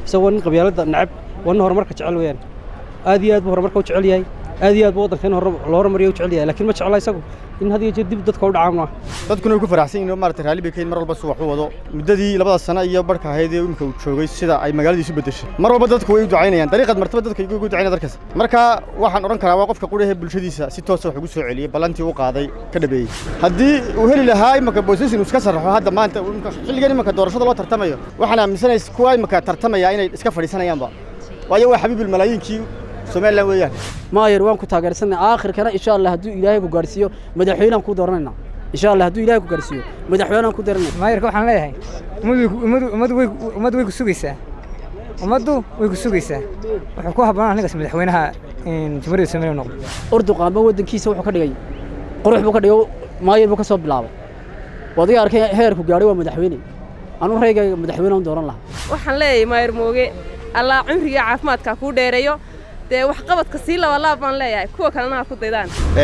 isagoo nin qabyaaladda nacab waa nin horumarka jecel weeyaan aad iyo aad buu horumarka u jecel yahay aad iyo aad buu waddanka in loo horumariyo u jecel yahay laakiin ma jecla isagu in had iyo jeer dib dadka u dhacaa maaha dadkuna way ku faraxsan yihin oo maarata raalli bay ka yihin mar walba si wax u wado muddadii labada sano iyo barhka ahayd ee imika uu joogay sida ay magaaladiisu beddeshay mar walba dadku way u ducaynayaan dariiqad martaba dadka igu ducaynaya darkaas marka waxaan odhan karaa waa qofka qudhahe bulshadiisa si toosa wax ugu soo celiyey ballantii u qaaday ka dhabeeyey haddii uu heli lahaa imaka boosisin uu iska sarraxo hadda maanta xilligan imaka doorashada loo tartamayo waxaan aaminsanays kuwa imaka tartamaya inay iska fadhiisanayaanba waayo waa xabiibul malaayiinkii somalilan weeyaan maayar waan ku taageersanay aakhirkana insha allah hadduu ilaahay ku gaarsiiyo madaxweynaan ku dooranayna insha allah hadduu ilaahay ku gaarsiiyo madaxweynaan ku dooranayna maayarka waxaan leeyahay ummaddu way ummaddu way ku sugaysaa ummaddu way ku sugaysaa wuxuu ku habboonaa ninkaas madaxweynaha jamhuuriyadda soomaaliya noqdo urduqaanba waddankiisa wuxuu ka dhigay qurux buu ka dhigay maayar buu ka soo bilaabay wadiga arkay heerku gaadhay waa madaxweyne anuu reygayga madaxweynean dooran lahaa waxaan leeyahay maayar mooge allah cumriga caafimaadka kuu dheereeyo dee waxqabadka sii labalaab baan leeyahay kuwa kalena ha ku daydaan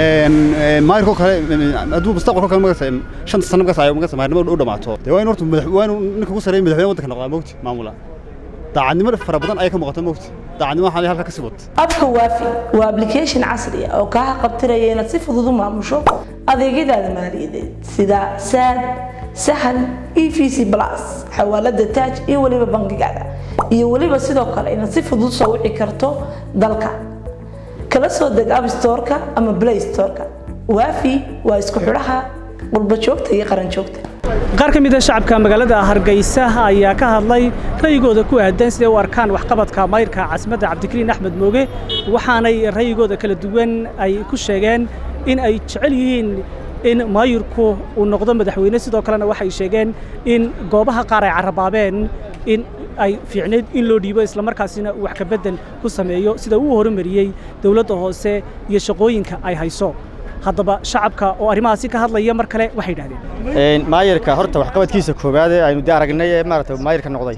maayarkoo kale hadduu mustaqbalko kale magasa shanta sano magasa ay magasa maayarnimada u dhamaato dee waa in horta madax waa inuu ninka ugu sarreeya madaxweyne waddanka noqdaa mogti maamula daacadnimo fara badan ayaa ka muuqata mogti daacadnimo waxaa halka ka sii wata abka waafi waa application casri ah oo kaa qabtiraya inaad si fudud u maamusho adeegyadaada maaliyadeed sida saad sahal e v c plus xawaalada taaj iyo weliba bangigaada iyo weliba sidoo kale inaad si fudud soo wici karto dalka kala soo deg abstoreka ama play storeka waafi waa isku xidhaha qurba joogta iyo qaran joogta qaar ka mid a shacabka magaalada hargeysa ayaa ka hadlay ra'yigooda ku aadan siday u arkaan waxqabadka mayrka caasimadda cabdikariin axmed mooge waxaanay ra'yigooda kala duwan ay ku sheegeen in ay jecel yihiin in maayirku uu noqdo madaxweyne sidoo kalena waxay sheegeen in goobaha qaar ay carrabaabeen in ay fiicneyd in loo dhiibo islamarkaasina uu wax ka bedel ku sameeyo sida uu horumariyey dowladda hoose iyo shaqooyinka ay hayso haddaba shacabka oo arrimahaasi ka hadlaya mar kale waxay yidhahdeen maayirka horta waxqabadkiisa koowaad ee aynu dee aragnay ee maarata maayirka noqday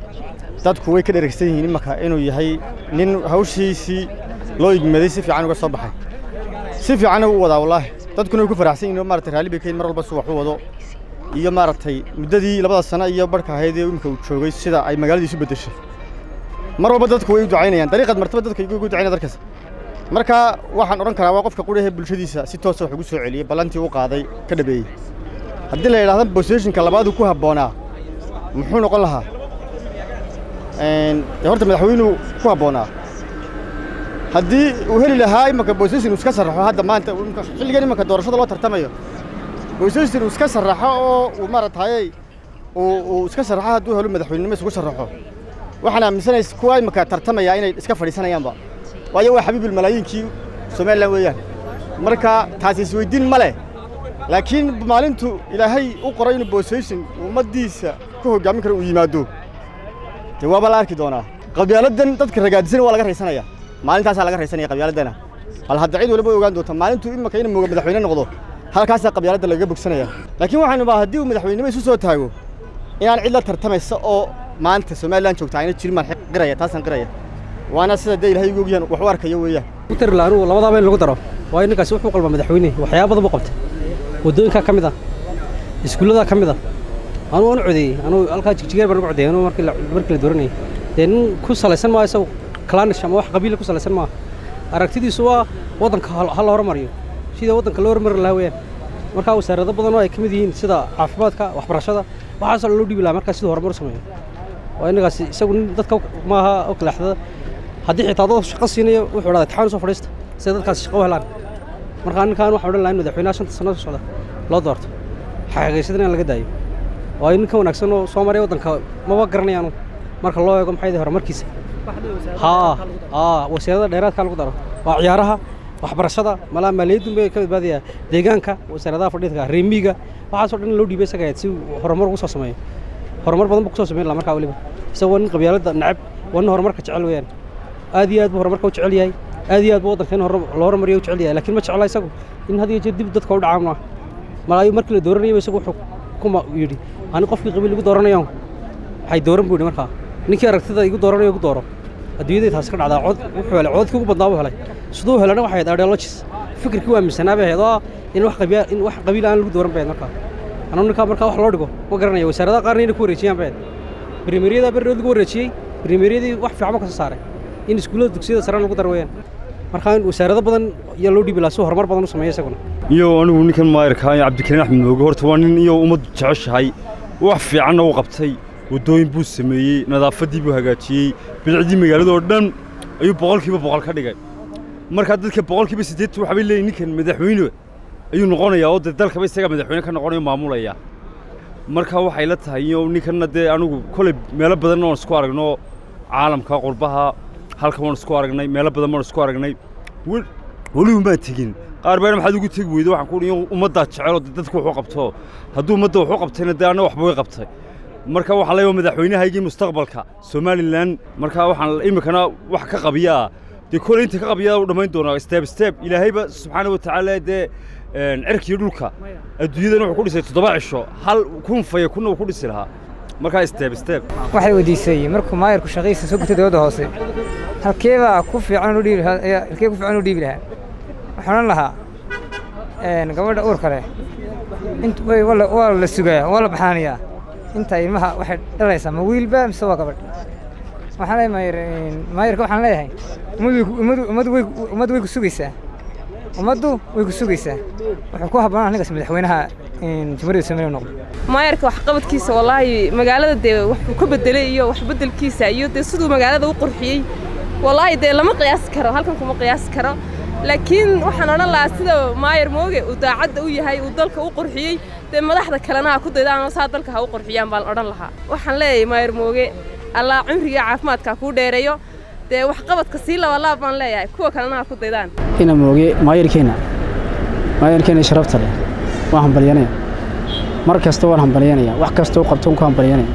dadku way ka dheregsan yihiin imaka inuu yahay nin hawshiisii loo igmaday si fiican uga soo baxay si fiicanna u wadaa wallaahi dadkuna way ku faraxsan yihin oo maarata raalli bay ka yihin mar walba si wax u wado iyo maaragtay muddadii labada sano iyo barhka ahayd ee imika uu joogay sida ay magaaladiisu beddeshay mar walba dadku way u ducaynayaan dariiqad martaba dadka igu ducaynaya darkaas marka waxaan odhan karaa waa qofka qudhahe bulshadiisa si toosa wax ugu soo celiyey ballantii u qaaday ka dhabeeyey haddii la yidhahda boseshinka labaadu ku habboonaa muxuu noqon lahaa dee horta madaxweynuu ku habboonaa haddii uu heli lahaa imaka boseshin uu iska sarraxo hadda maanta xilligan imaka doorashada loo tartamayo boseshin uu iska sarraxo oo uu maarataayey uu iska sarraxo hadduu helo madaxweynenimo isugu sarraxo waxaan aaminsanays kuwa imaka tartamaya inay iska fadhiisanayaanba waayo waa xabiibul malaayiinkii somalilan weeyaan marka taasi isweydiin ma leh laakiin maalintu ilaahay u qoray inuu boseshin ummaddiisa ku hoggaamin karo uu yimaado dee waaba la arki doonaa qabyaaladan dadka ragaadisan waa laga raysanaya maalintaasaa laga raysanaya qabyaaladdana hal hadda cid waliba ogaan doonta maalintu imaka inuu mooga madaxweyne noqdo halkaasaa qabyaaladda lagaga bogsanaya laakiin waxaynu baa haddii uu madaxweynenimo isu soo taago inaan cid la tartamaysa oo maanta somalilan joogta ayna jirin baan qiraya taasaan qiraya waana sida dee ilahay ugu ogyahan wax u arkayo weeyaan utarla anugu labadaaba in lagu daro waayo ninkaasi wuxuu qalba madaxweyne waxyaaba badan buu qabtay waddooyinkaa ka mid ah iskuulladaa ka mid ah anuu anu codeeyey anuu halkaa jigjigeer baan ugu codeeyey anuu markii la markii la dooranayay dee nin ku salaysan maaha isagu kalanish ama wax qabiila ku salaysan maaha aragtidiisu waa waddanka ha la hormariyo sida waddanka loo hormari lahaa weeyaan markaa wasaarado badan oo ay ka mid yihiin sida caafimaadka waxbarashada waxaasoo loo dhiibi lahaa markaa siduu horumar u sameeyo waa inagaasi isagu nin dadka maaha oo kaleexdada haddii xitaa dad shaqo siinayo wuxuu dhahdaa taxaan soo fadhiista si dadkaasi shaqo u helaan markaa ninkaan waxaan odhan lahaa in madaxweynaha shanta sano socda loo doorto xaqiiqaysadana in laga daayo waayo ninka wanaagsan oo soo maray waddanka maba garanayaanu marka loo eego maxay horumarkiisa haa haa wasiirada dheeraadka lagu daro waa ciyaaraha waxbarashada malaa maaliyadun bay ka badbaadayaa deegaanka wasaaradaha fadhiidka reemiga waxaasoo dhan loo dhiibay isaga si horumar ugu soo sameeyo horumar badan buu ku soo sameyn lahaa markaa weliba isagoo nin qabyaaladda nacab waa nin horumarka jecel weeyaan aad iyo aad buu horumarka u jecel yahay aad iyo aad buu waddanka in loo horumariyo u jecel yahay laakiin ma jecla isagu in had iyo jeer dib dadka u dhacaa maaha malaayo markii la dooranayaba isagu wuxuu kuma yidhi ani qofkii qabiil igu dooranayo waxay dooran buu yidhi markaa ninkii aragtida igu dooranayo igu dooro adduunyadii taasi ka dhacdaa cod wuxuu helay codkii ugu badnaa buu helay siduu helana waxay ahayd ideologis fikirkii waa misanaa bay ahayd oo in wax qabiil in wax qabiil aan lagu dooran bay ahayd markaa anuu ninkaa markaa wax loo dhigo ma garanaya wasaaradaha qaarna inay ku wareejiyaan bay ahayd primeriyada berrood lagu wareejiyey brimeriyadii wax fiican ba ka soo saaray in iskuullada dugsiyada sare lagu daro weeyaan markaa in wasaarado badan ayaa loo dhiibi lahaa si horumar badan u sameeya isaguna iyo anigu ninkan maayarka cabdikariin axmed mooge horta waa nin iyo ummaddu jeceshahay wax fiicanna u qabtay waddooyin buu sameeyey nadaafaddii buu hagaajiyey bidicdii magaalada oo dhan ayuu boqolkiiba boqol ka dhigay markaa dadka boqolkiiba siddeetan waxaa bay leeyihin ninkan madaxweyne ayuu noqonayaa oo dee dalkaba isaga madaxweyne ka noqonayo maamulaya marka waxay la tahay iyo ninkanna dee anigu kolay meelo badanna waan isku aragno caalamka qurbaha halkan waan isku aragnay meelo badan waan isku aragnay weliba maan tegin qaar baana maxaad ugu tegi weyda waxaan ku uhi ummaddaa jecel oo dadku wuxuu qabto hadduu ummadda wuxuu qabtayna dee anna waxba way qabtay marka waxaa leeyahay madaxweynahaygii mustaqbalka somalilan marka waxaan iminkana wax ka qabiyaa dee kolay inta ka qabiyaa u dhammayn doonaa step step ilaahayba subxaana wa tacaala dee cirkiyo dhulka adduunyadan wuxuu ku dhisay toddoba cisho hal kun faya kunna uu ku dhisi lahaa markaa step step waxay weydiisay markuu maayarku shaqadiisa soo gutay dowladda hoose halkeebaa ku fiican u dhiibi lahaa halkee ku fiican u dhiibi lahaa waxaan odhan lahaa gabadha uurka leh int way waa la sugayaa waa la baxaanayaa inta ilmaha waxay dhalaysaa ma wiilba mise waa gabadh waxaan leeyahay maayar maayarka waxaan leeyahay ummadu ummadu way ummaddu way ku sugaysaa ummaddu way ku sugaysaa wuxuu ku habboonaa ninkaas madaxweynaha jamhuuriyadda soomaaliya noqdo maayarka waxqabadkiisa wallaahi magaalada dee wuxuu ka bedelay iyo wax bedelkiisa iyo dee siduu magaalada u qurxiyey wallaahi dee lama qiyaasi karo halkan kuma qiyaasi karo laakiin waxaan odhan lahaa sida maayar mooge uu daacadda u yahay uu dalka u qurxiyey dee madaxda kalena ha ku daydaan oo saa dalka ha u qurxiyaan baan odhan lahaa waxaan leeyahay maayar mooge allah cumriga caafimaadka kuu dheereeyo dee waxqabadka sii labalaab baan leeyahay kuwa kalena ha ku daydaan ina mooge maayarkeena maayarkeena sharafta leh waan hambalyanaya mar kasta waan hambalyanaya wax kasta u qabto ku hambalyanaya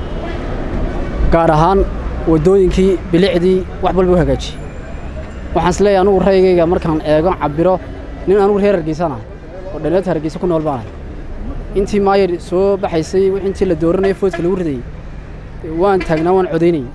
gaar ahaan waddooyinkii bilicdii wax walba u hagaajiyey waxaan is leeyahay anugu raygayga markaan eego cabiro nin anugu reer hargeysanahay oo dhalinyarta hargeysa ku nool baanahay intii maayar soo baxaysay intii la dooranaya foodka lagu ridayey waan taagnaa waan codaynayey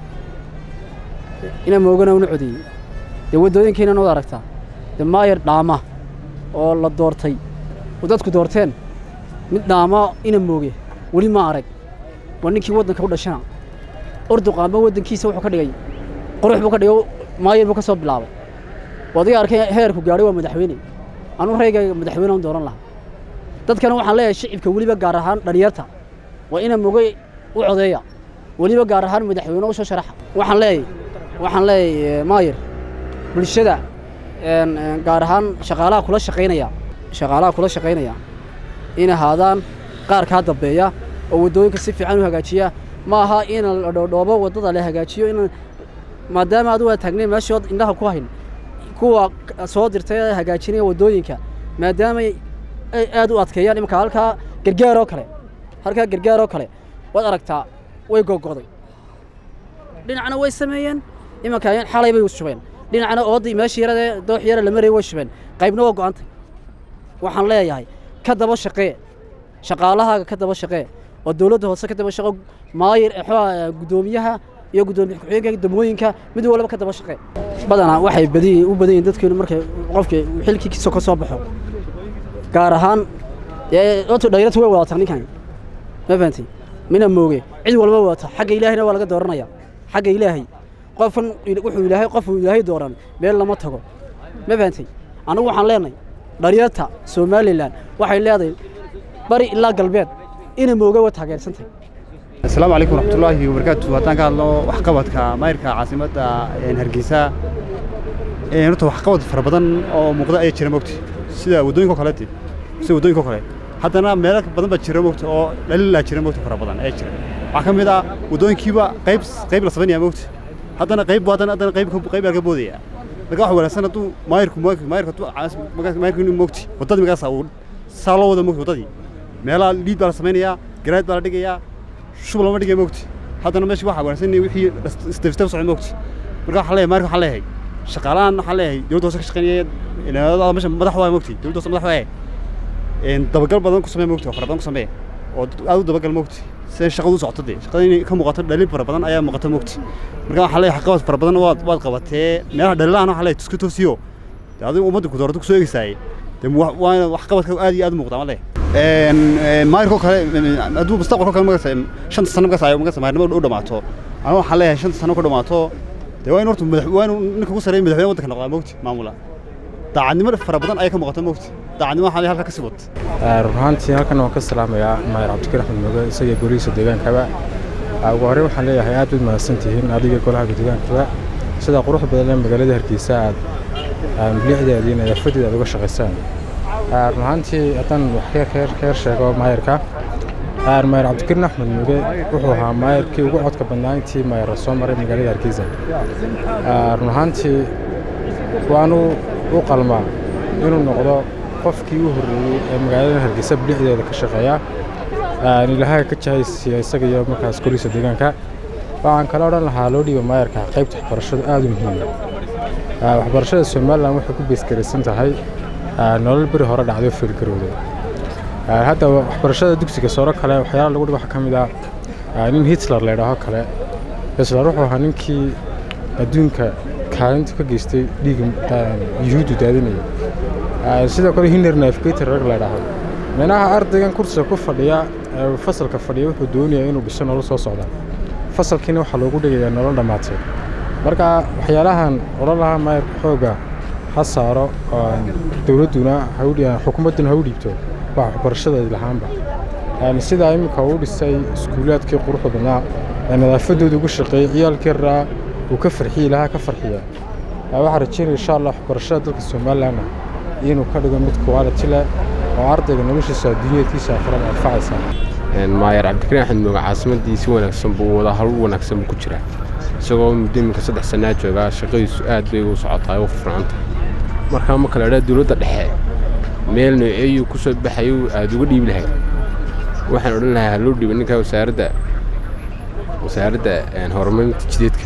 ina moogana una codeeyey dee waddooyinkiina nood aragtaa dee maayar dhaama oo la doortay oo dadku doorteen mid dhaama ina mooge weli ma arag waa ninkii waddanka u dhashana orduqaamba waddankiisa wuxuu ka dhigay qurux buu ka dhigay maayar buu ka soo bilaabay wadiga arkay heerku gaadhay waa madaxweyne anuu raygayga madaxweyne aan dooran lahaa dadkana waxaan leeyahay shicibka weliba gaar ahaan dhalinyarta waa ina moge u codeeya weliba gaar ahaan madaxweyne u soo sharaxa waxaan leeyahay waxaan leeyahay maayar bulshada gaar ahaan shaqaalaha kula shaqaynaya shaqaalaha kula shaqaynaya in ahaadaan qaar kaa dambeeya oo waddooyinka si fiican u hagaajiya ma aha in la dhoodhoobo waddada la hagaajiyo in maadaama adigu aad taagnayn meeshood indhaha ku hayn kuwa soo dirtay ee hagaajinaya waddooyinka maadaama ay aad u adkeeyaan imanka halkaa gargaar oo kale halkaa gargaar oo kale waad aragtaa way gogoday dhinacna way sameeyeen imanka xalay bay shubeen dhinacna oodii meeshii yaradee doox yara la marayay way shubeen qaybna waa go'antay waxaan leeyahay ka daba shaqee shaqaalahaaga ka daba shaqee oo dowladda hoose ka daba shaqo maayir guddoomiyaha iyo guddoomiye ku-xigeenka degmooyinka mid walba ka daba shaqee badanaa waxay badi u badan yihiin dadkeenu markay qofka xilkiisa ka soo baxo gaar ahaan oto dhalinyarta way wadataa ninkan ma fahantay mina mooge cid walba wadata xagga ilaahayna waa laga dooranaya xagga ilaahay qofkan wuxuu ilaahay qofuu ilaahay dooran meel lama tago ma fahantay anigu waxaan leenahay dhalinyarta somalilan waxay leedahay bari ilaa galbeed ina mooge waa taageersantahay asalaamu calaykum waraxmatullaahi wabarakaatu haddaan ka hadlo waxqabadka maayirka caasimadda hargeysa horta waxqabad fara badan oo muuqda ayaa jira mogta sida waddooyinka kaleete sida waddooyinka kale haddana meelo badan baa jira mogta oo dhalilaa jira mogta fara badan ayaa jira waxaa ka mid ah waddooyinkiiba qayb qayb la sameynaya mogta haddana qayb haddana haddana qayb qayb baa ka boodaya marka waxa wanaagsan hadduu maayirku maayirku maayirku inuu mogti waddadii magaasa uu saa loo wada mogta waddadii meelaha liid baa la samaynayaa garaad baa la dhigayaa shub lama dhigay mogti haddana meesha waxaa wanaagsan in wixii isdabistaba socon mogti marka waxaa leeyahay maayirka waxaa leeyahay shaqaalahan waxaa leeyahay dowladda hoose ka shaqeynaya ilaa meesha madax waa mogti dowladda hoose madax waa dabagal badan ku samee mogti oo fara badan ku samee oo aad u dabagal mogti si shaqadu u socoto dee shaqada inay ka muuqato dhalin fara badan ayaa muuqata mogti marka waxaa leeyahay qabad fara badan waad waad qabatee meelaha dhalilahan waxaa leeyahay tuska toosiyo dee adigu ummadda ku doorata ku soo eegaysaay dee waa wax qabadka aad iyo aad u muuqda ma leeyahay maayirko kale hadduu mustaqbalko kale magasa shanta sano magasa magasa maayirnimo u dhamaato anu waxaan leeyahay shanta sano ku dhammaato dee waa in horta madax waa inuu ninka ugu sarreeya madaxweyne waddanka noqdaa mogti maamula daacadnimo fara badan ayay ka muuqata mogti daacadnimo waxaan leeyahay halka ka sii wad run ahaantii halkan waan ka salaamayaa maayar cabdikariin axmed mooge isaga golihiisa deegaankaba ugu horey waxaan leeyahay aad baad mahadsan tihiin adiga golaha deegaankaba sida quruxda badan ee magaalada hargeysa aad milixdeeda iyo nadaafadeeda aad uga shaqaysaan run ahaantii haddaan wax ka yar sheego maayarka maayar cabdikariin axmed muuge wuxuu ahaa maayarkii ugu codka badnaa intii maayar soo maray magaalada hargeysa run ahaantii waanu u qalmaa inuu noqdo qofkii u horreeyey ee magaalada hargeysa bilixdeeda ka shaqeeya ilaahay ka jahaysiiya isaga iyo markaas golihiisa deegaanka waxaan kale odhan lahaa loo dhiiba maayarka qaybta waxbarashadu aad u muhiima waxbarashada somalilan waxay ku beesgaraysan tahay nolol beri hore dhacdo feelgarowda hadda waxbarashada dugsiga sooro kale waxyaala lagu dhigo waxaa ka mid ah nin hitler laydhaaho kale hitler wuxuu ahaa ninkii adduunka kaalinta ka geystay dhiiga yuhuuddu daadinaya sidoo kale hinner navigator rag laydhaaho meelaha ardaygan kursiga ku fadhiya fasalka fadhiya wuxuu doonayaa inuu dhiso nolol soo socda fasalkiina waxaa loogu dhigayaa nolol dhammaatay marka waxyaalahan odhan lahaa maayarka xooga ha saaro dowladduna xukuumadduna ha u dhiibto waa waxbarashada lahaanba sidaa iminka uu dhisay iskuulaadkii quruxda badnaa ee nadaafadooda ugu shaqeeyey ciyaalkii raa uu ka farxiyey lahaa ka farxiya waxaa rajeynaya insha allah waxbarashada dalka somalilanna inuu ka dhigo mid quality leh oo ardayga noloshiisa adduunyaedkiisa aakhirada anfacaysa maayar cabdikariin axmed mooge caasimaddii si wanaagsan buu wada hawl wanaagsan buu ku jiraa isagoo muddo iminka saddex sannaa joogaa shaqadiisu aad bay ugu socotaa u furfurcanta markaa ma kala dhaa dowladda dhexe meel nooceeyuu ku soo baxayu aad uga dhiibi lahayd waxaan odhan lahaa haloo dhiiba ninkaa wasaaradda wasaaradda horumarinta jideedka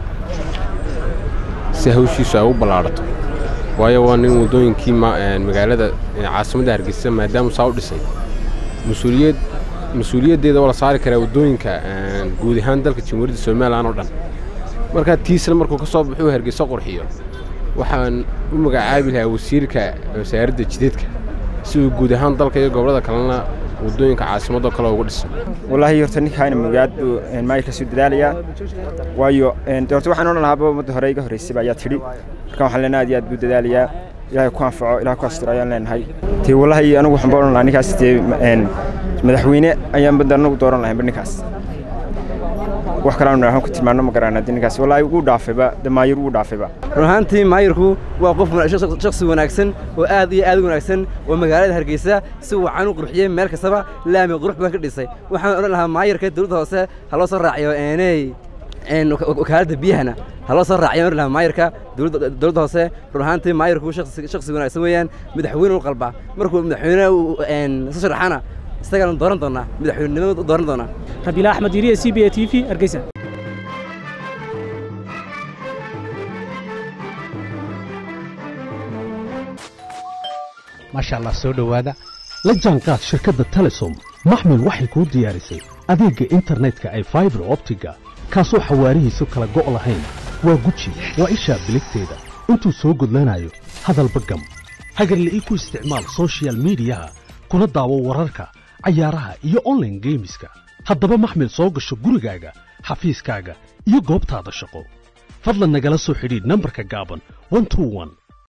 si hawshiisu ay u ballaadhato waayo waa nin waddooyinkii magaalada caasimadda hargeysa maadaamuu saa u dhisay mas-uuliyad mas-uuliyaddeeda waa la saari karaa waddooyinka guud ahaan dalka jamhuuriyadda somalilan oo dhan markaa tiisna markuu ka soo baxuu hargeysa qurxiyo waxaan u magacaabi lahaa wasiirka wasaaradda jideedka si uu guud ahaan dalka iyo gobollada kalena waddooyinka caasimadoo kale uga dhiso wallaahi horta ninkaana magaad buu maayirka soo dadaalayaa waayo horta waxaan odhan lahaaba ummadda hore iga horreysayba ayaa tidhi marka waxaan leenahay aad iyo aad buu dadaalayaa ilaahay ku anfaco ilaah ku astiro ayaan leenahay dee wallaahi anigu waxaan ba odhan lahaa ninkaas dee madaxweyne ayaan badda anagu dooran lahaynba ninkaas wax kaleanu naahan ku tilmaano ma garaan haddii ninkaas wallaahi wuu dhaafayba de maayir wuu dhaafayba run ahaantii maayirku waa qof shakhsi wanaagsan oo aad iyo aad u wanaagsan oo magaalada hargeysa si wacan u qurxiyey meel kastaba laami qurux badan ka dhisay waxaan odhan lahaa maayirka dowladda hoose ha loo soo raaciyo eeney wakaaladda biyahana ha loo soo raaciyo odhan lahaa maayirka dowladda hoose run ahaantii maayirku shakhsi wanaagsan weeyaan madaxweyne u qalba markuu madaxweyne soo sharaxana isagaanu dooran doonaa madaxweynenimada dooran doonaa rabiila axmed yiriye c b a t v hargeysa maasha allah soo dhowaada la jaanqaad shirkadda telesom maxmil waxay kuu diyaarisay adeegga internetka ay faibar optiga kaasoo xawaarihiisu kala go' lahayn waa guji waa ishaa biligteeda intuu soo gudlanayo hadalba gam hagarle ii ku isticmaal sochial midiyaha kuna daawo wararka cayaaraha iyo onlaine geemiska haddaba maxmil soo gasho gurigaaga xafiiskaaga iyo goobtaada shaqo fadlan nagala soo xidhiidh nambarka gaaban